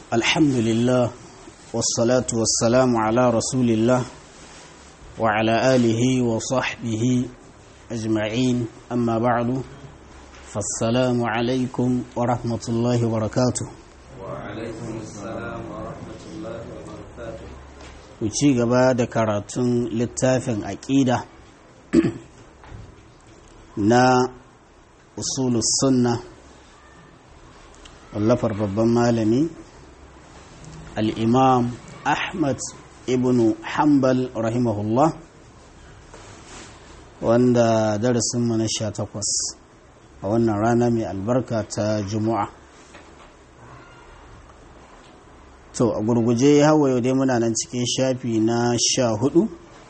الحمد لله والصلاة والسلام على رسول الله وعلى آله وصحبه أجمعين أما بعد فالسلام عليكم ورحمة الله وبركاته وعليكم السلام ورحمة الله وبركاته ci gaba da karatun littafin aƙida na usulus sunna wallafar babban malami al'imam ahmad ibn hanbal rahimahullah wanda darasinmu na sha takwas a wannan rana mai albarka ta juma'a to a gurguje hawa yau dai muna nan cikin shafi na sha hudu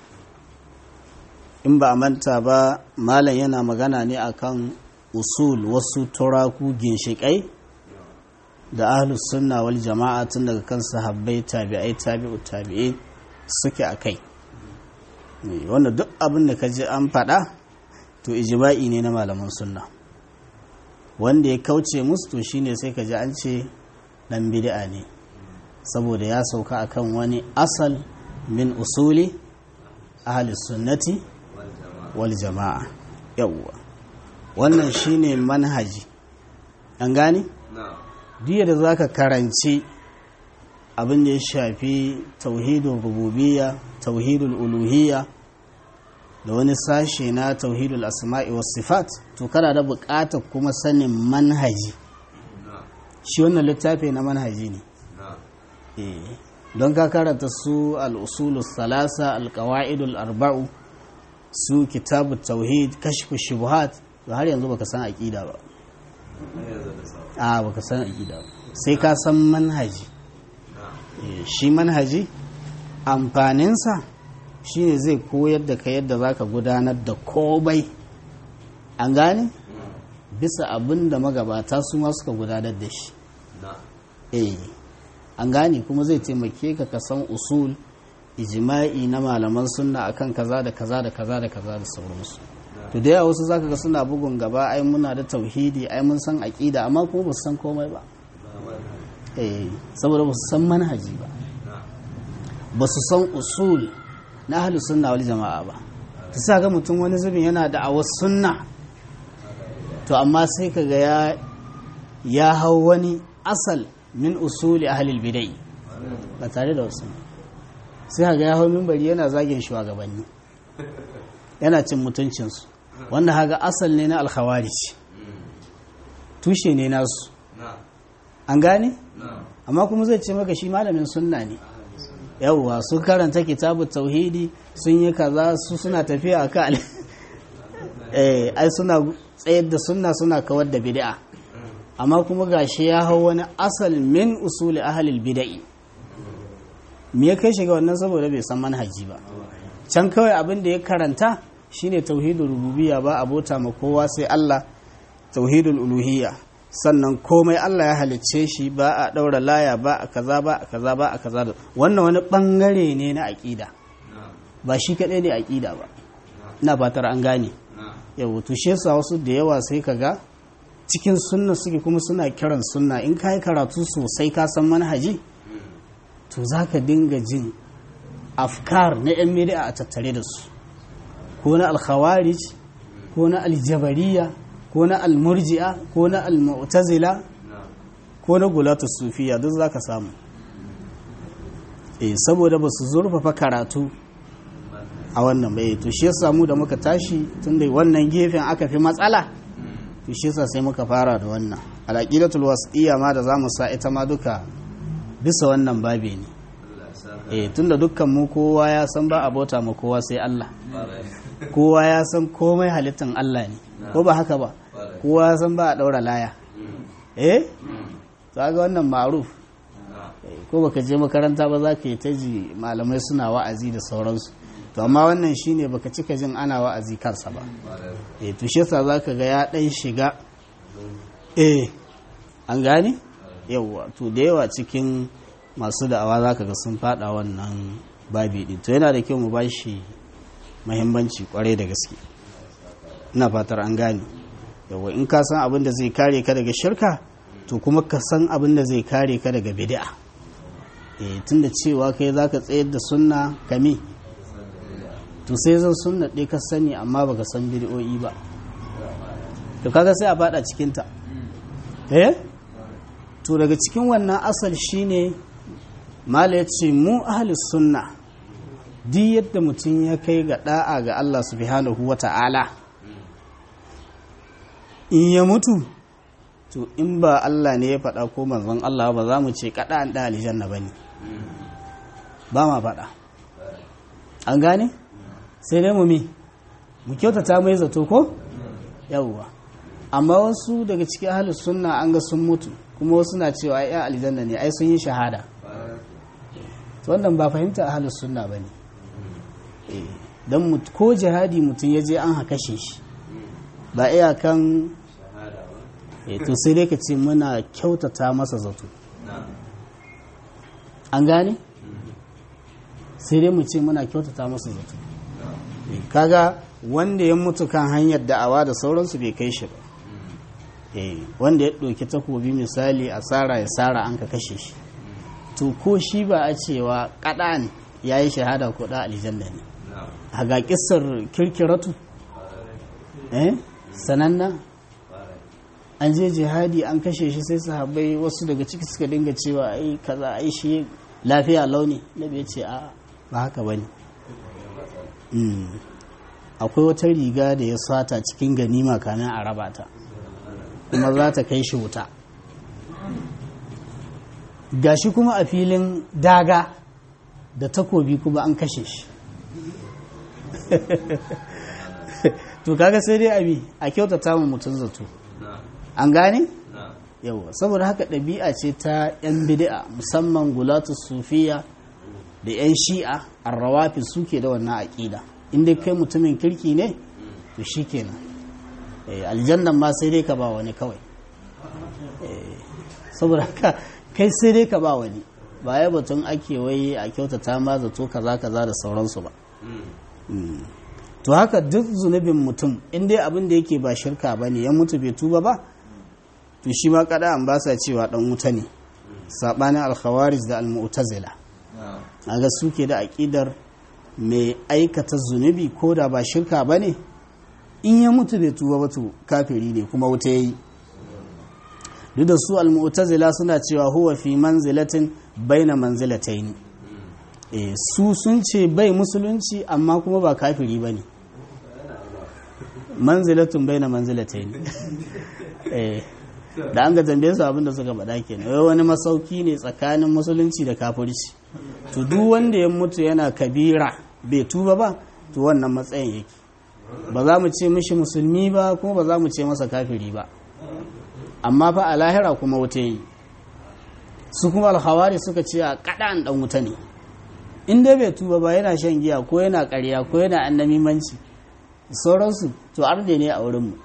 in ba a manta ba malam yana magana ne akan usul wasu turaku ginshiƙai da ahlus sunna wal jama'a tun daga kan sahabbai tabi'ai tabi'u tabi'ai suke a kai wanda duk abin da ka ji an faɗa to ijma'i ne na malaman sunna wanda ya kauce musu to shine sai ka ji an ce dan bid'a ne saboda ya sauka akan wani asal min usuli ahli sunnati wal jama'a yawwa wannan shine manhaji an gane duk da zaka karanci abin da ya shafi tauhidul rububiyya tauhidul uluhiyya da wani sashe na tauhidul asma'i was sifat to kana da buƙatar kuma sanin manhaji shi wannan littafi na manhaji ne don ka karanta su al'usulu salasa alkawa'idul arba'u su kitabu tauhid kashfu shubuhat da har yanzu baka san aƙida ba a baka san aƙida ba sai ka san manhaji shi manhaji amfaninsa shine zai koyar da ka yadda za ka gudanar da komai an gane bisa abin da magabata su ma suka gudanar da shi eh an gane kuma zai taimake ka ka san usul ijma'i na malaman sunna akan kaza da kaza da kaza da kaza da sauransu to da yawa wasu zaka ga suna bugun gaba ai muna da tauhidi ai mun san aqida amma kuma ba su san komai ba eh saboda ba su san manhaji ba ba su san usul na ahlus sunna wal jama'a ba ta sa ga mutum wani zubin yana da awas sunna to amma sai kaga ya ya hau wani asal min usuli ahlil bidai ba tare da wasu sai ga ya hau mimbari yana zagin shugabanni yana cin mutuncinsu wanda haga asal ne na alkhawarij tushe ne nasu an gane amma kuma zai ce maka shi malamin sunna ne yawwa sun karanta kitabu tauhidi sun yi kaza su suna tafiya a kan eh ai suna tsayar da sunna suna kawar da bid'a amma kuma gashi ya hau wani asal min usuli ahalil bida'i me ya kai shiga wannan saboda bai san manhaji ba can kawai abin da ya karanta shine tauhidul rububiyya ba abota ma kowa sai Allah tauhidul uluhiyya sannan komai Allah ya halicce shi ba a daura laya ba a kaza ba a kaza ba a kaza wannan wani bangare ne na aqida ba shi kadai ne aqida ba ina fatar an gane yau to shi yasa wasu da yawa sai kaga cikin sunna suke kuma suna kiran sunna in ka yi karatu sosai ka san manhaji to za ka dinga jin afkar na 'yan miliya a tattare da su ko na alkhawarij ko na aljabariya ko na almurji'a ko na almu'tazila ko na gulatu sufiya duk za ka samu eh saboda ba su zurfafa karatu a wannan bai to shi ya samu da muka tashi tunda wannan gefen aka fi matsala to shi yasa sai muka fara da wannan alaqidatul wasiyya ma da zamu sa ita ma duka bisa wannan babe ne eh tunda dukkan mu kowa ya san ba abota mu kowa sai Allah kowa ya san komai halittan Allah ne ko ba haka ba kowa ya san ba a daura laya eh ga wannan ma'ruf ko baka je makaranta ba za ka yi ta ji malamai suna wa'azi da sauransu to amma wannan shine baka cika jin ana wa'azi kansa ba eh to shi yasa zaka ga ya dan shiga eh an gane yawa to da yawa cikin masu da'awa zaka ga sun fada wannan babi din to yana da kyau mu bashi muhimmanci kwarai da gaske ina fatar an gane yawa in ka san abin da zai kare ka daga shirka to kuma ka san abin da zai kare ka daga bid'a eh tunda cewa kai zaka tsayar da sunna kame to sai zan sunna ɗaya ka sani amma baka san bid'o'i ba to kaga sai a fada cikin ta eh to daga cikin wannan asal shine mala ya ce mu ahli sunna duk yadda mutum ya kai ga da'a ga Allah subhanahu wa ta'ala in ya mutu to in ba Allah ne ya faɗa ko manzon Allah ba za mu ce kaɗa an ɗa aljanna ba ne ba ma faɗa an gane sai dai mu mi mu kyautata mai zato ko yawwa amma wasu daga cikin ahlus sunna an ga sun mutu kuma wasu na cewa ai aljanna ne ai sun yi shahada wannan ba fahimta ahlus sunna bane dan ko jihadi mutum ya je an haka shi ba iyakan to sai dai ka ce muna kyautata masa zato an gane sai dai mu ce muna kyautata masa zato kaga wanda ya mutu kan hanyar da'awa da sauransu bai kai shi ba wanda ya ɗauki takobi misali a tsara ya tsara an ka kashe shi to ko shi ba a cewa kaɗan ya yi shahada ko da aljanna ne a ga ƙisar kirkiratu eh sananna an je jihadi an kashe shi sai sahabbai wasu daga ciki suka dinga cewa ai kaza ai shi lafiya launi na bai ce a ba haka bane akwai wata riga da ya sata cikin ganima kamin a raba ta kuma za ta kai shi wuta gashi kuma a filin daga da takobi kuma an kashe shi to kaga sai dai abi a kyautata mu mutum zato an gane yawa saboda haka ɗabi'a ce ta 'yan bid'a musamman gulatu sufiya da 'yan shi'a arrawafi suke da wannan aƙida inda kai mutumin kirki ne to shi kenan aljannan ma sai dai ka ba wani kawai saboda haka kai sai dai ka ba wani ba ya batun ake wai a kyautata ma zato kaza kaza da sauransu ba to haka duk zunubin mutum in dai abin da yake ba shirka ba ne ya mutu bai tuba ba to shi ma kada an ba sa cewa dan wuta ne sabanin alkhawarij da almu'tazila aga suke da aqidar mai aikata zunubi ko da ba shirka ba ne in ya mutu bai tuba ba to kafiri ne kuma wuta yayi duk da su almu'tazila suna cewa huwa fi manzilatin baina manzilataini eh su sun ce bai musulunci amma kuma ba kafiri bane manzilatun baina manzilataini eh da an ga tambaye su abinda suka faɗa kenan wai wani masauki ne tsakanin musulunci da kafirci to duk wanda ya mutu yana kabira bai tuba ba to wannan matsayin yake ba za mu ce mishi musulmi ba kuma ba za mu ce masa kafiri ba amma fa a lahira kuma wuta yi su kuma alhawari suka ce a kaɗan ɗan wuta ne in dai bai tuba ba yana shan giya ko yana ƙarya ko yana annamimanci sauransu to arde ne a wurinmu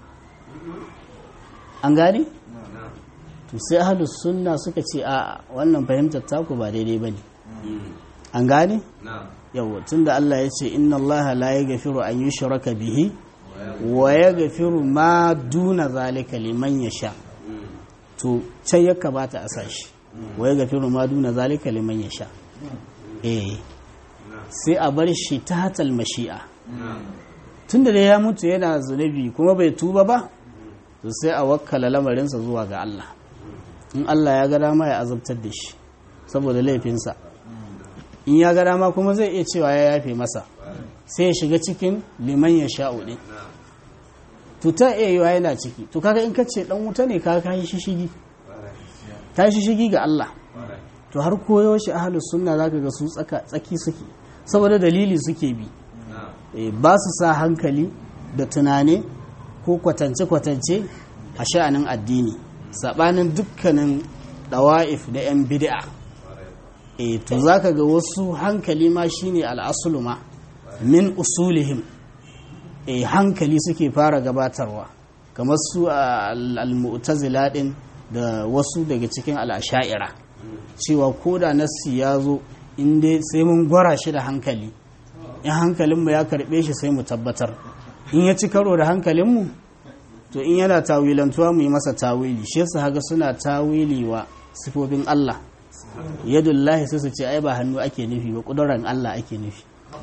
an gane? to sai ahalus sunna suka ce a wannan fahimtar taku ba daidai ba ne an gane? yawon tun da Allah ya ce inna Allah la ya gafiru an yi shiraka bihi wa ya gafiru ma duna zalika liman ya sha to can ya kamata a sashi wa ya gafiru ma duna zalika liman ya sha eh sai a bar shi ta hatal mashi'a tun da ya mutu yana zunubi kuma bai tuba ba to sai a wakkala lamarinsa zuwa ga Allah in Allah ya ga dama ya azabtar da shi saboda laifinsa in ya ga dama kuma zai iya cewa ya yafe masa sai ya shiga cikin liman ya sha'u ɗin to ta iya yiwa yana ciki to kaga in ka ce dan wuta ne kaga kayi shishigi ta shishigi ga Allah to har koyo shi ahlus sunna zaka ga su tsaka tsaki suke saboda dalili suke bi ba su sa hankali da tunane ko kwatance-kwatance a sha'anin addini saɓanin dukkanin ɗawa'if da 'yan bid'a e to za ka ga wasu hankali ma shine al'asulu ma min usulihim e hankali suke fara gabatarwa kamar su al-mu'tazila din da wasu daga cikin al'asha'ira cewa ko da nassi ya zo inda sai mun gwara shi da hankali in hankalinmu ya karɓe shi sai mu tabbatar in ya ci karo da hankalinmu to in yana tawilantuwa mu yi masa tawili shi yasa haga suna tawili wa sifofin Allah yadullahi sai su ce ai ba hannu ake nufi ba kuduran Allah ake nufi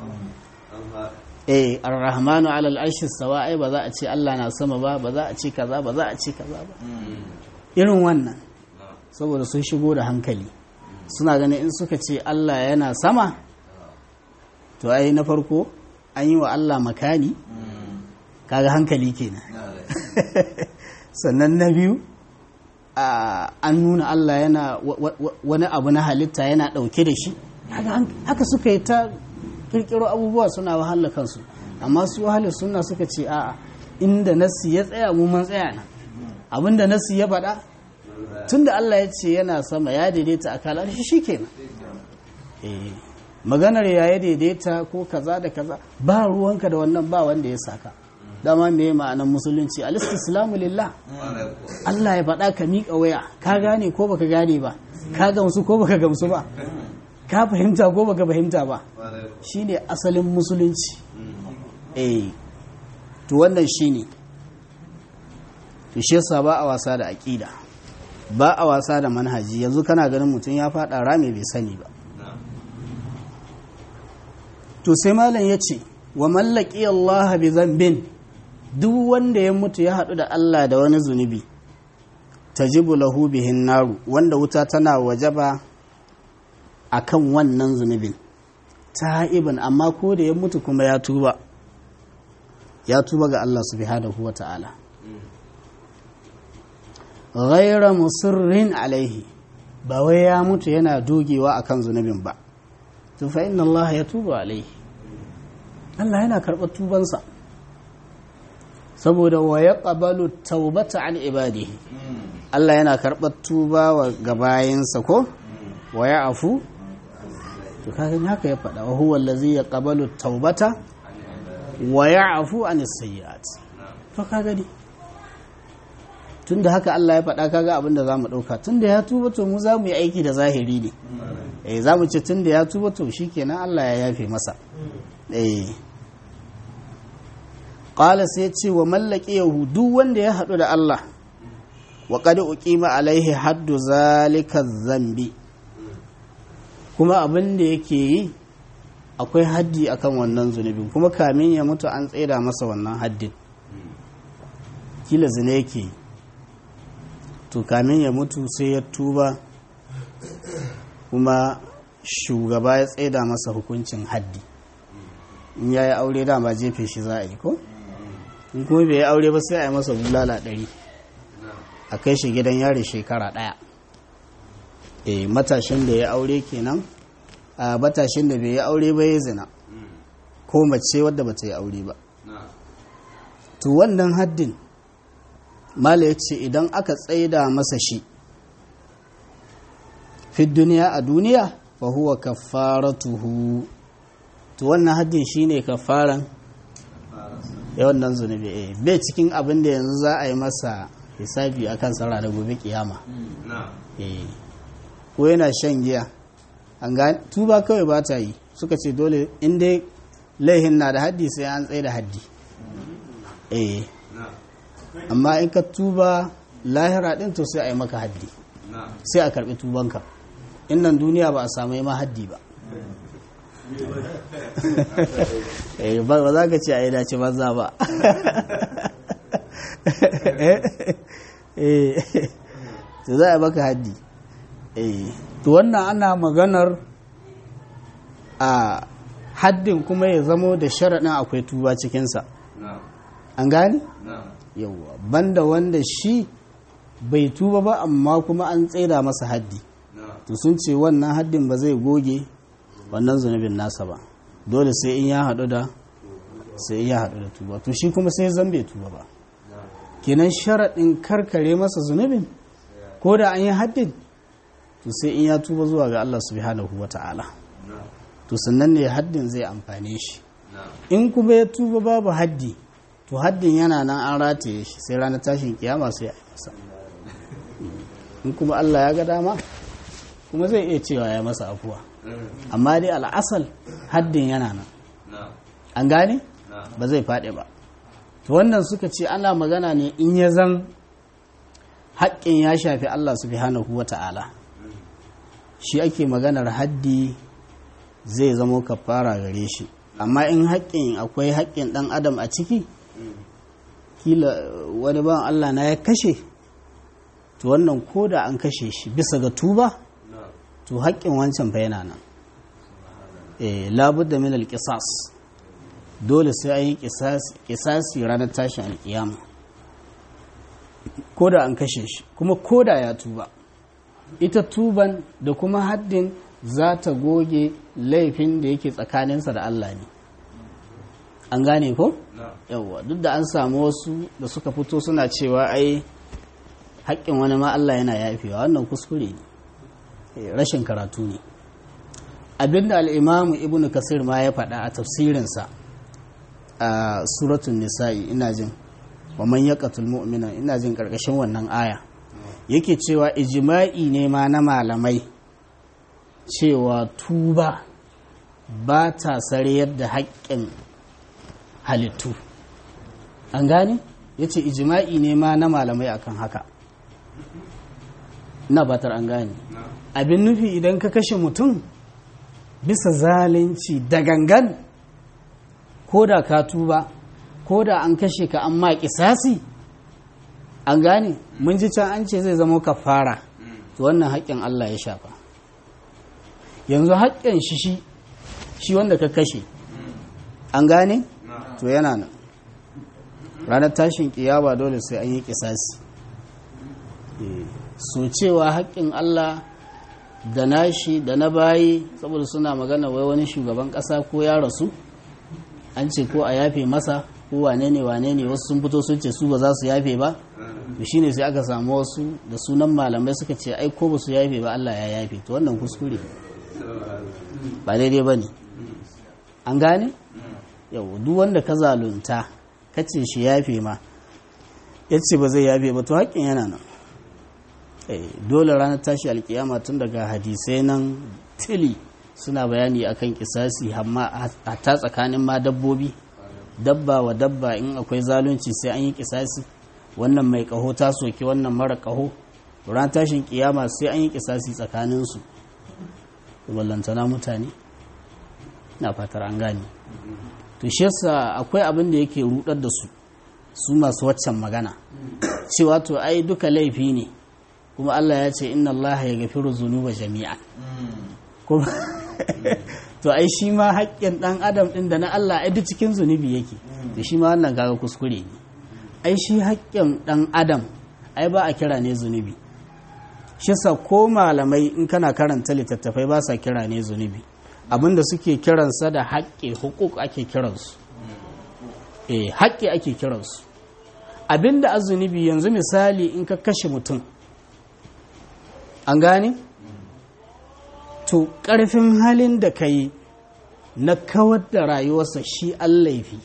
eh ar-rahmanu ala al-arshi sawa ai ba za a ce Allah na sama ba ba za a ce kaza ba za a ce kaza ba irin wannan saboda sun shigo da hankali suna ganin in suka ce Allah yana sama to ai na farko an yi wa Allah makani kaga hankali kenan sannan na biyu an nuna Allah yana wani abu na halitta yana ɗauke da shi haka suka yi ta kirkiro abubuwa suna wahala kansu amma su wahala suna suka ce a'a inda nasi ya tsaya mu man tsaya nan abinda nasi ya faɗa tunda Allah ya ce yana sama ya daidaita a kalar shi shikenan eh maganar ya daidaita ko kaza da kaza ba ruwanka da wannan ba wanda ya saka dama me ma'anar musulunci al-istislamu lillah Allah ya faɗa ka miƙa waya ka gane ko baka gane ba ka gamsu ko baka gamsu ba ka fahimta ko baka fahimta ba shine asalin musulunci eh to wannan shine to shi yasa ba a wasa da aqida ba a wasa da manhaji yanzu kana ganin mutum ya faɗa rame bai sani ba to sai malam ya ce wa mallaki Allah bi zambin duk wanda ya mutu ya haɗu da Allah da wani zunubi tajibu lahu bihin naru wanda wuta tana wajaba akan wannan zunubin ta'ibin amma ko da ya mutu kuma ya tuba ya tuba ga Allah subhanahu wa ta'ala ghaira musirrin alaihi ba wai ya mutu yana dogewa akan zunubin ba to fa inna Allah ya tuba alaihi Allah yana karɓar tubansa saboda wa ya ƙabalu taubata an ibadihi Allah yana karɓar tuba wa gabayinsa ko wa ya afu to kagan haka ya faɗa wa huwa allazi ya ƙabalu taubata wa ya afu an sayyi'at to ka gani tunda haka Allah ya faɗa kaga abin da zamu ɗauka tunda ya tuba to mu za mu yi aiki da zahiri ne eh za mu ce tunda ya tuba to shikenan Allah ya yafe masa eh qala sai ce wa mallaki yahudu wanda ya haɗu da Allah wa qad uqima alaihi haddu zalika zambi kuma abin da yake yi akwai haddi akan wannan zunubin kuma kamin ya mutu an tsira masa wannan haddin kila zina yake yi to kamin ya mutu sai ya tuba kuma shugaba ya tsaida masa hukuncin haddi in ya yi aure dama jefe shi za a yi ko in kuma bai yi aure ba sai a yi masa bulala ɗari a kai shi gidan yari shekara ɗaya e matashin da ya aure kenan a matashin da bai yi aure ba ya zina ko mace wadda ba ta yi aure ba to wannan haddin mala ya ce idan aka tsaida masa shi fi duniya a duniya fa huwa kafaratuhu to wannan haddin shine kafaran ya wannan zunubi eh bai cikin abin da yanzu za a yi masa hisabi akan sa ranar gobe kiyama eh ko yana shan giya an ga tuba kawai ba ta yi suka ce dole in dai laihin na da haddi sai an tsaye da haddi eh amma in ka tuba lahira din to sai a yi maka haddi sai a karbi tubanka in nan duniya ba a samu ma haddi ba ba za ka ce a yi dace banza ba to za a yi maka haddi to wannan ana maganar a haddin kuma ya zamo da sharaɗin akwai tuba cikinsa an gani? yauwa banda wanda shi bai tuba ba amma kuma an tsaida masa haddi to sun ce wannan haddin ba zai goge wannan zunubin nasa ba dole sai in ya haɗu da sai in ya haɗu da tuba to shi kuma sai zan bai tuba ba kenan sharaɗin karkare masa zunubin ko da an yi haddin to sai in ya tuba zuwa ga Allah subhanahu wa ta'ala to sannan ne haddin zai amfane shi in kuma ya tuba babu haddi to haddin yana nan an rataye shi sai ranar tashin kiyama sai a masa in kuma Allah ya ga dama kuma zai iya cewa ya masa afuwa amma dai al'asal haddin yana nan an gane ba zai faɗi ba to wannan suka ce ana magana ne in ya zan haƙƙin ya shafi Allah subhanahu wa ta'ala shi ake maganar haddi zai zamo kafara gare shi amma in haƙƙin akwai haƙƙin ɗan adam a ciki kila wani ban Allah na ya kashe to wannan ko da an kashe shi bisa ga tuba to haƙƙin wancan fa yana nan eh labudda min alqisas dole sai an yi kisasi ranar tashin alƙiyama ko da an kashe shi kuma ko da ya tuba ita tuban da kuma haddin za ta goge laifin da yake tsakaninsa da Allah ne an gane ko? yawwa duk da an samu wasu da suka fito suna cewa ai haƙƙin wani ma Allah yana yafewa wannan kuskure ne rashin karatu ne abinda al'imamu ibn kasir ma ya faɗa a tafsirinsa a suratun nisa'i ina jin wa man yaqatul mu'mina ina jin karkashin wannan aya yake cewa ijma'i ne ma na malamai cewa tuba ba ta sarayar da haƙƙin halittu an gane ya ce ijma'i ne ma na malamai akan haka na batar an gane abin nufi idan ka kashe mutum bisa zalunci da gangan ko da ka tuba ko da an kashe ka an ma kisasi an gane mun ji can an ce zai zama kafara to wannan haƙƙin Allah ya shafa yanzu haƙƙin shi shi shi wanda ka kashe an gane to yana nan ranar tashin kiyama dole sai an yi kisasi so cewa haƙƙin Allah da nashi da na bayi saboda suna magana wai wani shugaban ƙasa ko ya rasu an ce ko a yafe masa ko wane ne wane ne wasu sun fito sun ce su ba za su yafe ba to shine sai aka samu wasu da sunan malamai suka ce ai ko ba su yafe ba Allah ya yafe to wannan kuskure ba daidai ba ne an gane yau duk wanda ka zalunta ka ce shi yafe ma ya ce ba zai yafe ba to haƙƙin yana nan dole ranar tashi alkiyama tun daga hadisai nan tili suna bayani akan kisasi amma a ta tsakanin ma dabbobi dabba wa dabba in akwai zalunci sai an yi kisasi wannan mai kaho ta soki wannan mara kaho ran tashin kiyama sai an yi kisasi tsakaninsu ballantana mutane na fatar an gane to shi yasa akwai abin da yake rudar da su su masu waccan magana cewa to ai duka laifi ne kuma Allah ya ce inna Allah ya gafiru zunuba jami'a kuma to ai shi ma haƙƙin ɗan adam ɗin da na Allah ai duk cikin zunubi yake da shi ma wannan kaga kuskure ne ai shi haƙƙin ɗan adam ai ba a kira ne zunubi shi sa ko malamai in kana karanta littattafai ba sa kira ne zunubi abinda suke kiransa da haƙƙi hukuk ake kiransu eh haƙƙi ake kiransu abinda a zunubi yanzu misali in ka kashe mutum an gane to ƙarfin halin da ka yi na kawar da rayuwarsa shi laifi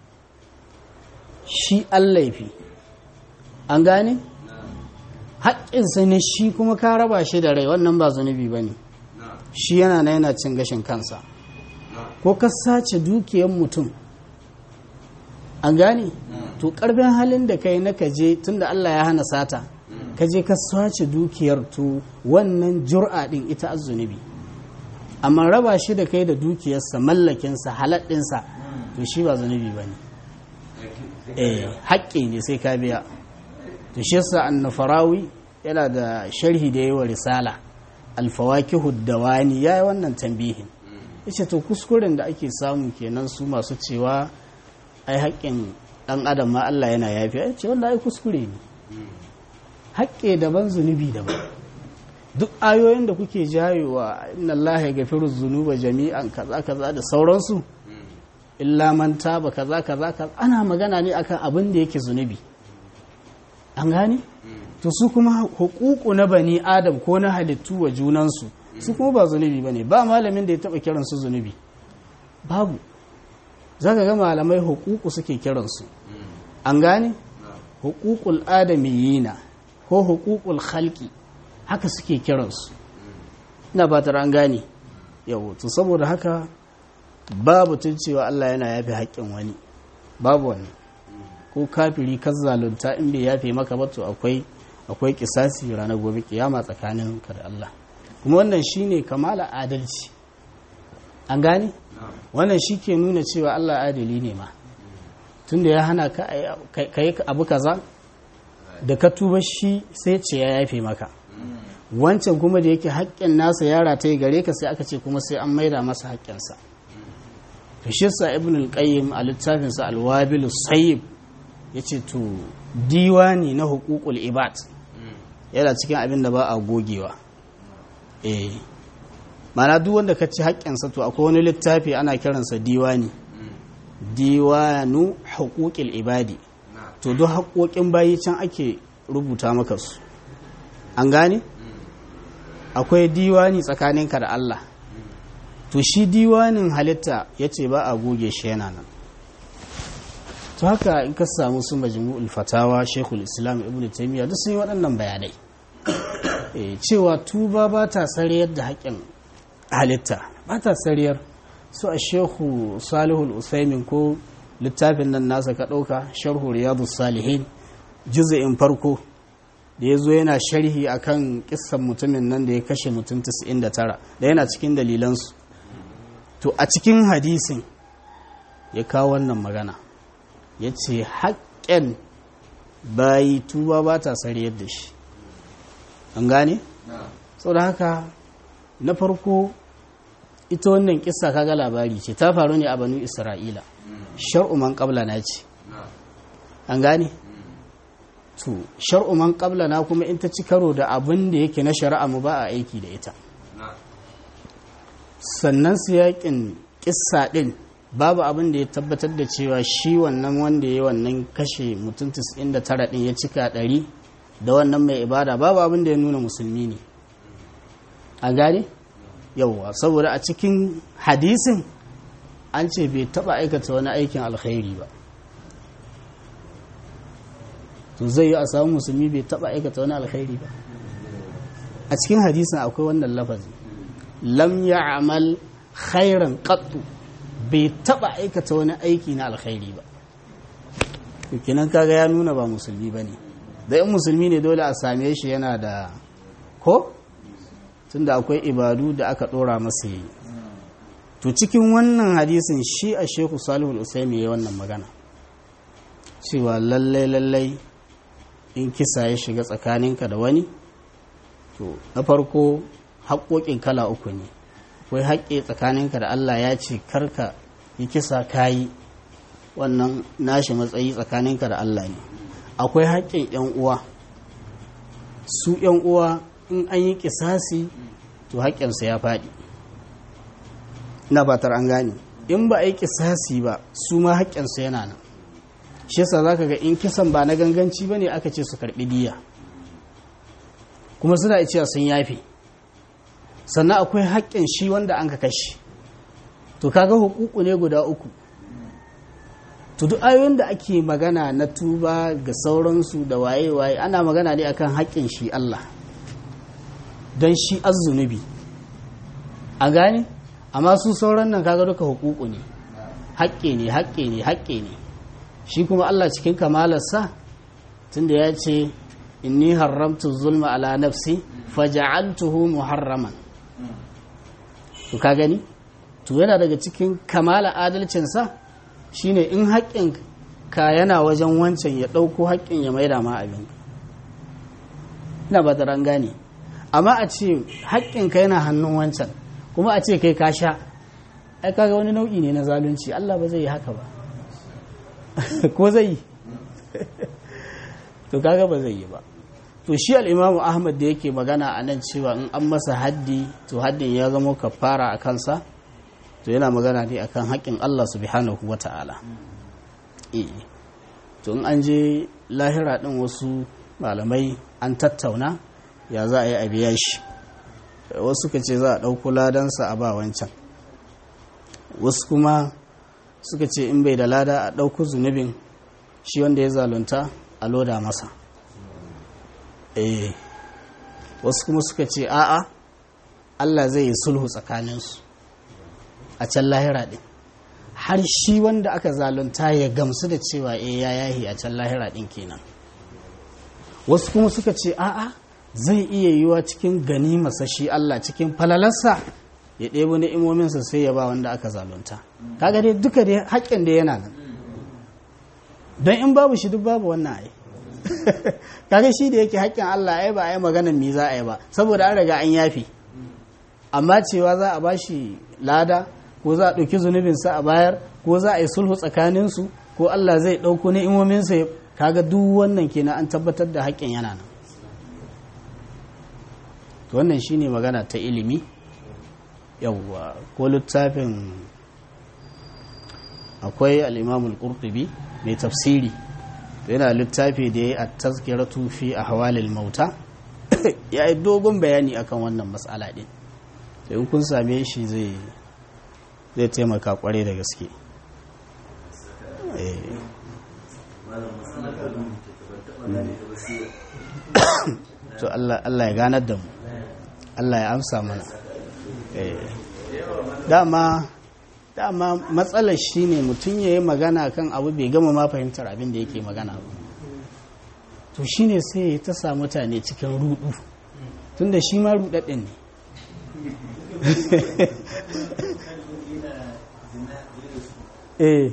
shi laifi an gane haƙƙinsa ne shi kuma ka raba shi da rai wannan ba zunubi ba ne shi yana na yana cin gashin kansa ko ka sace dukiyar mutum an gane to ƙarfin halin da ka yi na kaje tun da Allah ya hana sata ka je ka sace dukiyar to wannan jur'a din ita azzunubi amma raba shi da kai da dukiyarsa mallakinsa haladdinsa to shi ba zunubi ba ne eh haƙƙi ne sai ka biya to shi yasa annafarawi yana da sharhi da yawa risala alfawakihu dawani yayi wannan tambihin yace to kuskuren da ake samu kenan su masu cewa ai haƙƙin ɗan adam ma Allah yana yafi ya ce wanda ai kuskure ne haƙƙe daban zunubi daban duk ayoyin da kuke jayewa inna Allah ya gafiru zunuba jami'an kaza kaza da sauransu illa man taba kaza kaza kaza ana magana ne akan abin da yake zunubi an gane to su kuma hukuku na bani adam ko na halittu wa junansu su kuma ba zunubi bane ba malamin da ya taba kiransu zunubi babu zaka ga malamai hukuku suke kiransu an gane hukukul adamiyina ko hukukul khalqi haka suke kiransu ina fatar an gane yau to saboda haka babu tun cewa Allah yana yafe haƙƙin wani babu wani ko kafiri ka zalunta in bai yafe maka ba to akwai akwai kisasi ranar gobe kiyama tsakanin ka da Allah kuma wannan shine kamala adalci an gane wannan shi ke nuna cewa Allah adali ne ma tunda ya hana ka yi abu kaza da ka tuba shi sai ce ya yafe maka wancan kuma da yake haƙƙin nasa yara ta yi gare ka sai aka ce kuma sai an maida masa haƙƙinsa to shi sa ibn al-qayyim a littafinsa al-wabil sayyib yace to diwani na huququl ibad yana cikin abin da ba a gogewa eh mana duk wanda ka ci haƙƙinsa to akwai wani littafi ana kiransa diwani diwanu huquqil ibadi to duk haƙoƙin bayi can ake rubuta maka su an gane akwai diwani tsakaninka da Allah to shi diwanin halitta ya ce ba a goge shi yana nan to haka in ka samu su majmu'ul fatawa shekul islam ibn taimiyya duk sun yi waɗannan bayanai cewa tuba ba ta sariyar da haƙƙin halitta ba ta sariyar su a shehu salihul usaimin ko littafin nan nasa ka ɗauka sharhu riyadu salihin juza'in farko da ya zo yana sharhi akan kissan mutumin nan da ya kashe mutum 99 da yana cikin dalilansu to a cikin hadisin ya kawo wannan magana ya ce haƙƙen bayi tuba ba ta sariyar da shi an gane? sau da haka na farko ita wannan kissa kaga labari ce ta faru ne a banu isra'ila shar'u man qabla na ce an gane to shar'u man qabla na kuma in ta ci karo da abin da yake na shari'a mu ba a aiki da ita sannan su yakin kissa din babu abin da ya tabbatar da cewa shi wannan wanda ya wannan kashe mutum 99 din ya cika 100 da wannan mai ibada babu abin da ya nuna musulmi ne a gane yauwa saboda a cikin hadisin an ce bai taba aikata wani aikin alkhairi ba to zai yi a samu musulmi bai taba aikata wani alkhairi ba a cikin hadisin akwai wannan lafazi lam ya'mal khairan qattu bai taba aikata wani aiki na alkhairi ba to kenan kaga ya nuna ba musulmi bane da in musulmi ne dole a same shi yana da ko tunda akwai ibadu da aka dora masa yi to cikin wannan hadisin shi a sheku salihul usaimi ya wannan magana cewa lallai lallai in kisa ya shiga tsakaninka da wani to na farko haƙoƙin kala uku ne akwai haƙƙi tsakaninka da Allah ya ce karka yi kisa kayi wannan nashi matsayi tsakaninka da Allah ne akwai haƙƙin 'yan uwa su 'yan uwa in an yi kisasi to haƙƙinsa ya faɗi ina batar an gane in ba a yi kisasi ba su ma haƙƙinsa yana nan shi yasa za ka ga in kisan ba na ganganci ba ne aka ce su karɓi diya kuma suna cewa sun yafe sannan akwai haƙƙin shi wanda an ka kashe to kaga hukuku ne guda uku to duk ayoyin da ake magana na tuba ga sauransu da waye-waye ana magana ne akan haƙƙin shi Allah don shi azzunubi a gane amma su sauran nan kaga duka hukuku ne haƙƙe ne haƙƙe ne haƙƙe ne shi kuma Allah cikin kamalarsa tunda ya ce inni haramtu zulma ala nafsi faja'altuhu muharraman to ka gani to yana daga cikin kamala adalcinsa shine in haƙƙin ka yana wajen wancan ya ɗauko haƙƙin ya maida ma abin ina ba da gane amma a ce haƙƙin ka yana hannun wancan kuma a ce kai ka sha ai kaga wani nau'i ne na zalunci Allah ba zai yi haka ba ko zai yi to kaga ba zai yi ba to shi al'imamu ahmad da yake magana a nan cewa in an masa haddi to haddin ya zama kafara a kansa to yana magana ne akan haƙƙin Allah subhanahu wa ta'ala to in an je lahira ɗin wasu malamai an tattauna ya za a yi a biya shi wasu ka ce za a ɗauko ladansa a ba wancan wasu kuma suka ce in bai da lada a ɗauko zunubin shi wanda ya zalunta a loda masa eh wasu kuma suka ce a'a Allah zai yi sulhu tsakaninsu a can lahira ɗin har shi wanda aka zalunta ya gamsu da cewa eh ya yahi a can lahira ɗin kenan wasu kuma suka ce a'a zai iya yiwa cikin gani shi Allah cikin falalarsa ya ɗebo ni'imominsa sai ya ba wanda aka zalunta kaga dai duka dai haƙƙin da yana nan don in babu shi duk babu wannan ai kaga shi da yake haƙƙin Allah ai ba ai maganar me za a yi ba saboda an riga an yafi amma cewa za a bashi lada ko za a ɗauki zunubinsa a bayar ko za a yi sulhu tsakaninsu ko Allah zai ɗauko ni'imominsa kaga duk wannan kenan an tabbatar da haƙƙin yana nan wannan shine magana ta ilimi yawwa ko littafin akwai al'imamul ƙurtubi mai tafsiri yana littafi da ya yi a tazkiratu fi a hawalil mauta ya yi dogon bayani akan wannan matsala ɗin da in kun same shi zai taimaka kwarai da gaske to Allah ya ganar da mu Allah ya amsa mana dama dama matsalar shi ne mutum ya yi magana kan abu bai gama ma fahimtar abin da yake magana ba to shi ne sai ya ta sa mutane cikin rudu tun da shi ma rudadin ne eh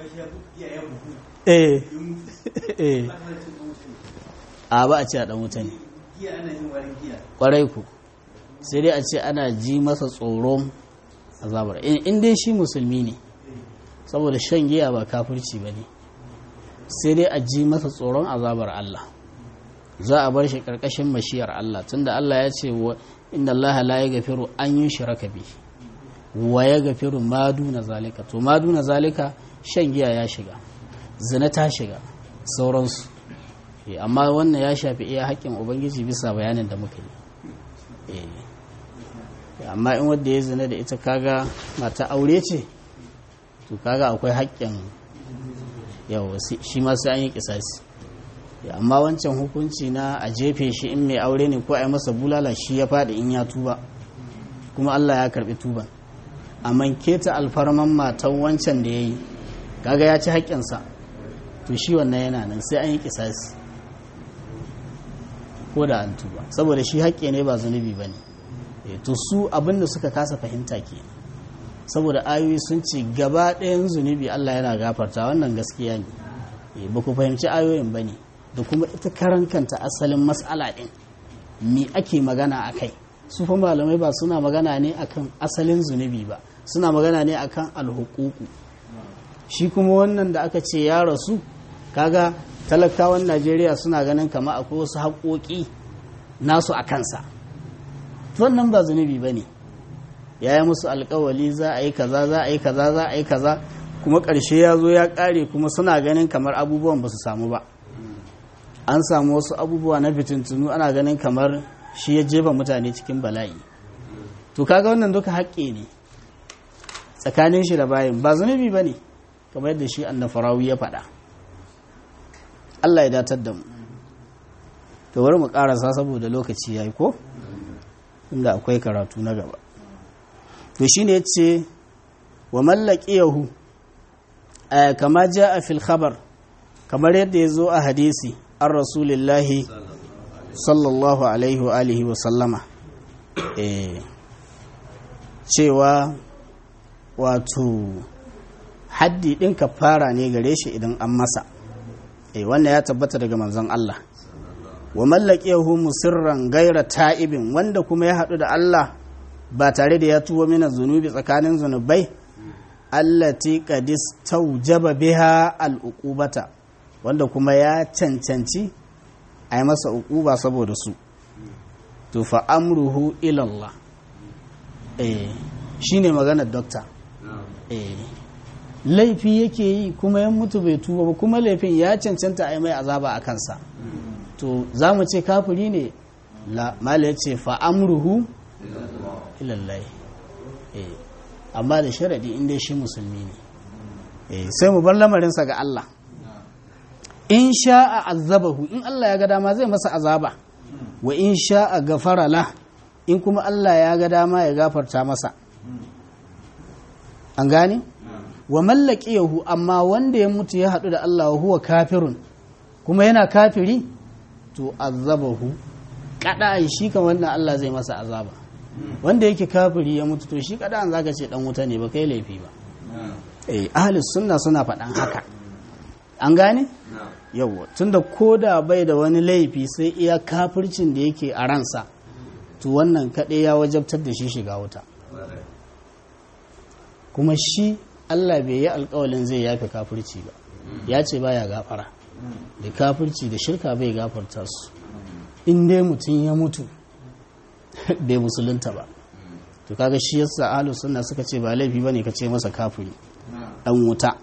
eh eh a ba a ce a dan wuta ne kwarai ku sai dai a ce ana ji masa tsoron azabar in dai shi musulmi ne saboda shan giya ba kafirci ba ne sai dai a ji masa tsoron azabar Allah za a bar shi karkashin mashiyar Allah tunda Allah ya ce inda Allah la ya gafiru an yi shiraka bi wa ya gafiru madu na zalika to madu na zalika shan giya ya shiga zina ta shiga sauransu amma wannan ya shafi iya haƙƙin ubangiji bisa bayanin da muka yi amma in wadda ya zina da ita kaga mata aure ce to kaga akwai haƙƙin yawa shi ma sai an yi kisasi amma wancan hukunci na a jefe shi in mai aure ne ko a yi masa bulala shi ya faɗi in ya tuba kuma Allah ya karɓi tuban amma keta alfarman matan wancan da ya yi kaga ya ci haƙƙinsa to shi wannan yana nan sai an yi kisasi ko da an tuba saboda shi haƙƙi ne ba zunubi ba ne to su abin da suka kasa fahimta ke saboda ayoyi sun ce gaba ɗayan zunubi Allah yana gafarta wannan gaskiya ne ba ku fahimci ayoyin ba ne da kuma ita karan kanta asalin matsala ɗin me ake magana a kai su fa malamai ba suna magana ne akan asalin zunubi ba suna magana ne akan alhukuku shi kuma wannan da aka ce ya rasu kaga talakawan najeriya suna ganin kama akwai wasu haƙoƙi nasu a kansa wannan ba zunubi ba ne ya yi musu alkawali za a yi kaza za a yi kaza za a yi kaza kuma ƙarshe ya zo ya ƙare kuma suna ganin kamar abubuwan ba su samu ba an samu wasu abubuwa na fitintunu ana ganin kamar shi ya jefa mutane cikin bala'i to kaga wannan duka haƙƙi ne tsakanin shi da bayan ba zunubi ba ne kamar yadda shi annafarawi ya faɗa Allah ya datar da mu to bari mu ƙarasa saboda lokaci ya yi ko inda akwai karatu na gaba to shi ne ce wa mallaki yahu kama ja a fil khabar kamar yadda ya zo a hadisi an rasulillahi sallallahu alaihi wa alihi wa sallama cewa wato haddi ɗin fara ne gare shi idan an masa wannan ya tabbata daga manzon Allah wa mallakiyahu musirran gaira ta'ibin wanda kuma ya haɗu da Allah ba tare da ya tuwo mina zunubi tsakanin zunubai allati qadis taujaba biha al'uqubata wanda kuma ya cancanci a yi masa uquba saboda su to fa amruhu ila Allah eh shine maganar dokta eh laifi yake yi kuma ya mutu bai tuba ba kuma laifin ya cancanta a yi mai azaba a kansa to za mu ce kafiri ne la mala ya ce fa'amruhu ilallai amma da sharadi inda shi musulmi ne sai mu bar lamarinsa ga Allah in sha'a azabahu in Allah ya ga dama zai masa azaba wa in sha'a gafara la in kuma Allah ya ga dama ya gafarta masa an gane wa mallaki yahu amma wanda ya mutu ya haɗu da Allah wa huwa kafirun kuma yana kafiri to azabahu kada'an shi kan wannan Allah zai masa azaba wanda yake kafiri ya mutu to shi kada'an zaka ce dan wuta ne ba kai laifi ba eh ahlus sunna suna faɗan haka an gane yawwa tunda koda bai da wani laifi sai iya kafircin da yake a ransa to wannan kaɗai ya wajabtar da shi shiga wuta kuma shi Allah bai yi alkawalin zai yafe kafirci ba ya ce baya gafara da kafirci da shirka bai gafarta su in dai mutum ya mutu bai musulunta ba to kaga shi yasa ahlus sunna suka ce ba laifi bane ka ce masa kafiri dan wuta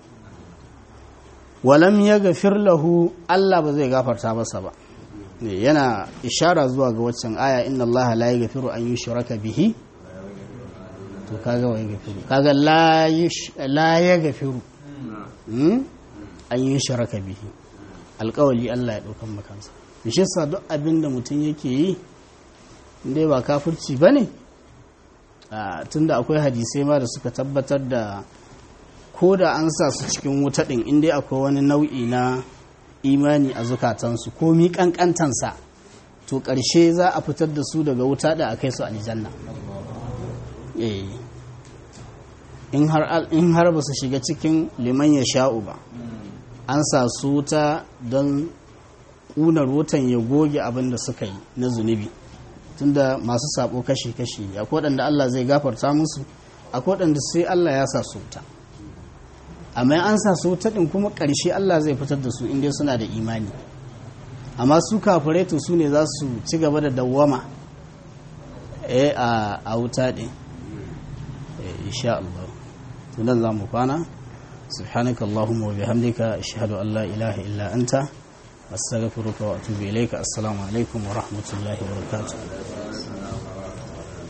walam yaghfir lahu Allah ba zai gafarta masa ba yana ishara zuwa ga waccan aya inna Allah la yaghfiru an yushraka bihi to kaga wa yaghfiru kaga la la yaghfiru an yushraka bihi alƙawali Allah ya daukan makansa shi yasa duk abin da mutum yake yi dai ba kafirci bane tunda akwai hadisai ma da suka tabbatar da ko da an sa su cikin wuta din in dai akwai wani nau'i na imani a zukatansu ko mi kankantansa to ƙarshe za a fitar da su daga wuta da a kai su aljanna in har ba su shiga cikin liman ya sha'u ba an sa su wuta don ƙunar wutan ya goge abin da suka yi na zunubi tunda masu sabo kashi-kashi ne akwai waɗanda Allah zai gafarta musu akwai waɗanda sai Allah ya sa su wuta amma an sa su wuta ɗin kuma ƙarshe Allah zai fitar da su inda suna da imani amma su kafirai to su ne za su ci gaba da dawwama eh a wuta ɗin insha Allah to nan za mu kwana subhanaka allahumma wa bihamdika ashhadu an la ilaha illa anta astaghfiruka wa atubu ilayka assalamu alaikum wa rahmatullahi wa barakatuh